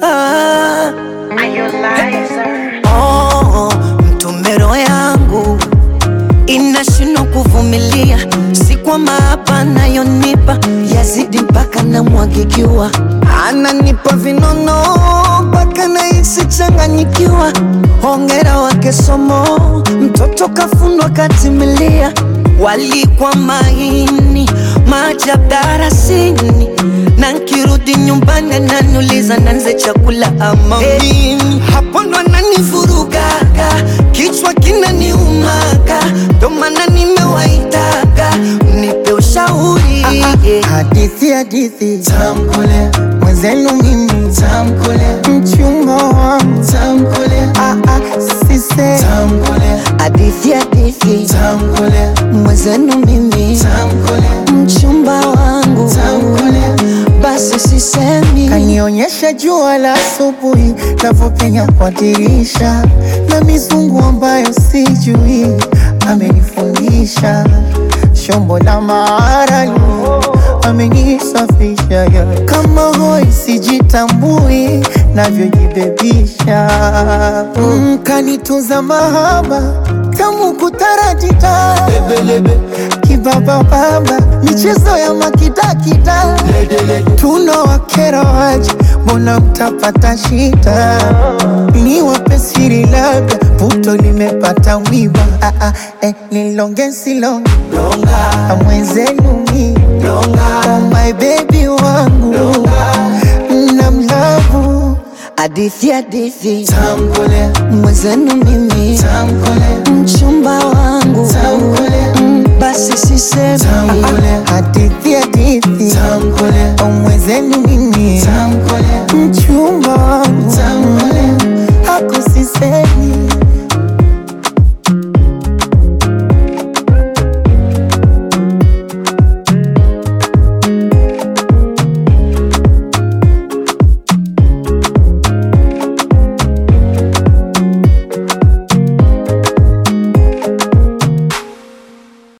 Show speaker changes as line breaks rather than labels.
ah.
Are you liar?
Oh, mtumero yangu inashindwa kuvumilia, si kwa maapa anayonipa yazidi mpaka namwagikiwa, ananipa vinono mpaka nahisi changanyikiwa. Hongera wake somo, mtoto kafundwa katimilia, walikwa maini maajabu darasini, na nkirudi nyumbani ananiuliza nanze chakula ama nini. Hapo ndo ananivurugaga, kichwa kinaniumaga, ndo maana nimewaitaga mnipe ushauri
Hadithi hadithi tamkule mwenzenu mimi tamkule mchumba wangu tamkule ah, ah, sise tamkule
hadithi hadithi
tamkule
mwenzenu mimi
tamkule
mchumba wangu
tamkule
basi sisemi
kanionyesha jua la asubuhi navyopenya kwa dirisha na mizungu ambayo sijui amenifundisha shombo la maarali amenisafisha ya. kama hoi sijitambui navyojibebisha mm, kanitunza mahaba tamu kutaratita kibabababa michezo ya makidakida tuno wakera waje mbona mtapata shida ni wape siri labda puto limepata mwiba ah, ah, eh, nilonge silonge mwenzenu mi oh my baby wangu na mlavu
hadithi hadithi
tamkule
mwenzenu mimi
tamkule
mchumba wangu
tamkule
Mm, basi sisemi
tamkule hadithi hadithi tamkule mwenzenu